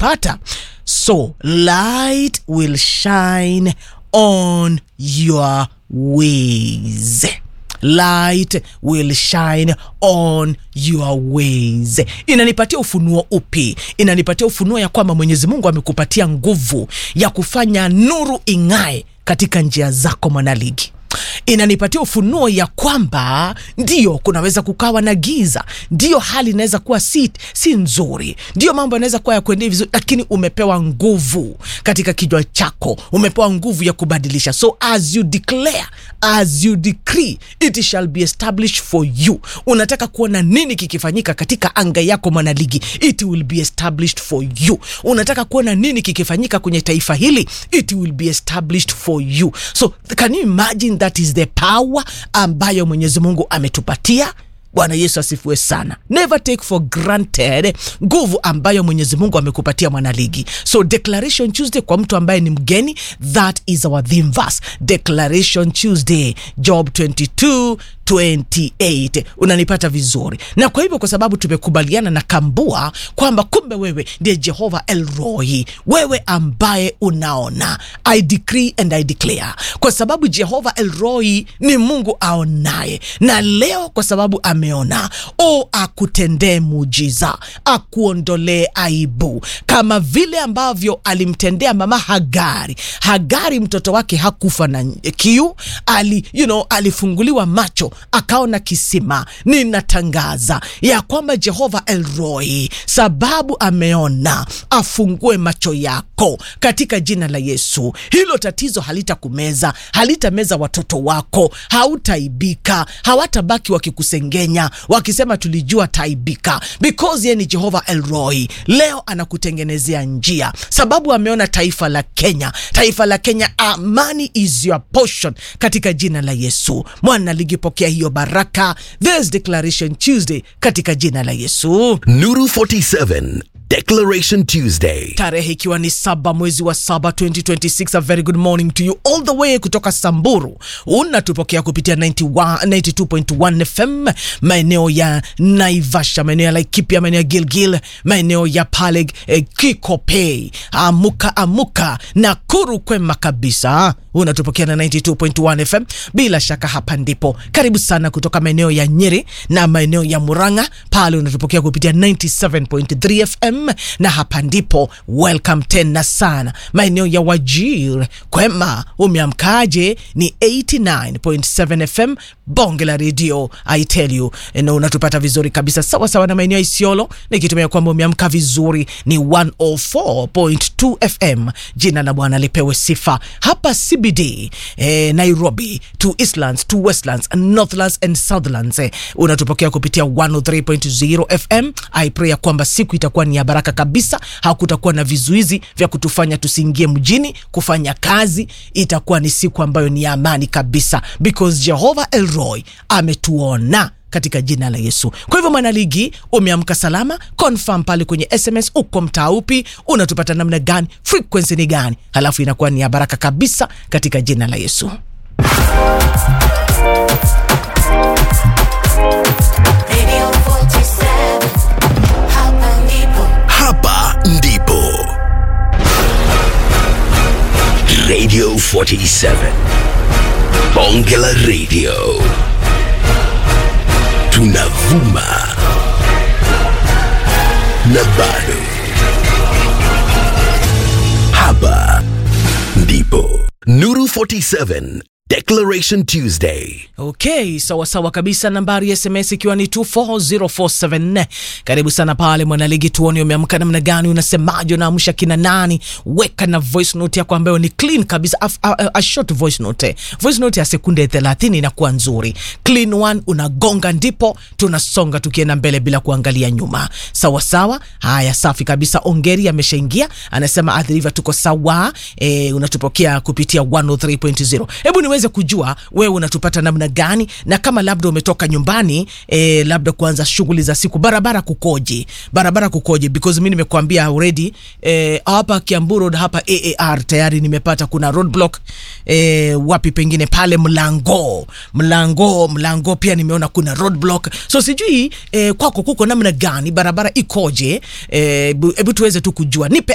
unanipata so light will shine on your ways light will shine on your ways inanipatia ufunuo upi inanipatia ufunuo ya kwamba mwenyezi mungu amekupatia nguvu ya kufanya nuru ing'ae katika njia zako mwanaligi inanipatia ufunuo ya kwamba ndio kunaweza kukawa na giza ndio hali inaweza kuwa si, si nzuri ndio mambo yanaweza kuwa ya kuendea vizuri lakini umepewa nguvu katika kichwa chako umepewa nguvu ya kubadilisha so as you declare as you decree it shall be established for you unataka kuona nini kikifanyika katika anga yako mwanaligi it will be established for you unataka kuona nini kikifanyika kwenye taifa hili it will be established for you so can you imagine that is the power ambayo mwenyezi mungu ametupatia bwana yesu asifiwe sana never take for granted nguvu ambayo mwenyezi mungu amekupatia mwanaligi so declaration tuesday kwa mtu ambaye ni mgeni that is our theme verse declaration tuesday job 22 28 unanipata vizuri na kwa hivyo kwa sababu tumekubaliana na kambua kwamba kumbe wewe ndiye jehova elroi wewe ambaye unaona i decree and i declare kwa sababu jehova elroi ni mungu aonaye na leo kwa sababu ameona o akutendee muujiza akuondolee aibu kama vile ambavyo alimtendea mama hagari hagari mtoto wake hakufa na kiu ali, you know, alifunguliwa macho akaona kisima ninatangaza ya kwamba jehova elroi sababu ameona afungue macho yako katika jina la yesu hilo tatizo halitakumeza halitameza watoto wako hautaibika hawatabaki wakikusengenya wakisema tulijua taibika because ye ni jehova elroi leo anakutengenezea njia sababu ameona taifa la kenya taifa la kenya amani is your portion katika jina la yesu mwana ligipokea hiyo baraka this declaration tuesday katika jina la yesu Nuru 47 Declaration Tuesday. tarehe ikiwa ni saba mwezi wa saba 2026 a very good morning to you all the way kutoka samburu unatupokea kupitia 91 92.1 fm maeneo ya naivasha maeneo ya laikipia maeneo ya gilgil maeneo ya pale eh, kikopei amuka amuka nakuru kwema kabisa unatupokea na 92.1 fm bila shaka hapa ndipo karibu sana kutoka maeneo ya nyeri na maeneo ya muranga pale unatupokea kupitia 97.3 fm na hapa ndipo welcome tena sana maeneo ya wajir kwema umeamkaje ni 89.7 fm bonge la redio i tell you na unatupata vizuri kabisa sawa sawa na maeneo ya isiolo nikitumia kwamba umeamka vizuri ni 104.2 fm jina la bwana lipewe sifa hapa cbd eh, nairobi to eastlands to westlands northlands and southlands eh, unatupokea kupitia 103.0 fm i pray ya kwamba siku itakuwa ni ya baraka kabisa hakutakuwa na vizuizi vya kutufanya tusiingie mjini kufanya kazi itakuwa ni siku ambayo ni ya amani kabisa because jehova elroy ametuona katika jina la yesu kwa hivyo mwanaligi umeamka salama confirm pale kwenye sms uko mtaa upi unatupata namna gani frequency ni gani halafu inakuwa ni ya baraka kabisa katika jina la yesu Radio 47, hapa ndipo. Hapa ndipo. Radio 47. Bonge la Radio. Tunavuma. Na bado. Hapa ndipo. Nuru 47 Declaration Tuesday. okay sawasawa kabisa nambari ya sms ikiwa ni 24047 karibu sana pale mwanaligi tuone umeamka namna gani unasemaje unaamsha kina nani weka na voice note yako ambayo ni clean kabisa a, a, a short voice note voice note ya sekunde 30 inakuwa nzuri clean one unagonga ndipo tunasonga tukienda mbele bila kuangalia nyuma sawasawa haya safi kabisa ongeri ameshaingia anasema adhiriva tuko sawa e, unatupokea kupitia 103.0 hebu niweze kujua wewe unatupata namna gani na kama labda umetoka nyumbani e, labda kuanza shughuli za siku barabara kukoje barabara kukoje because mi nimekuambia already e, hapa kiambu road hapa aar tayari nimepata kuna roadblock e, wapi pengine pale mlango mlango mlango pia nimeona kuna roadblock so sijui e, kwako kuko namna gani barabara ikoje hebu e, tuweze tu kujua nipe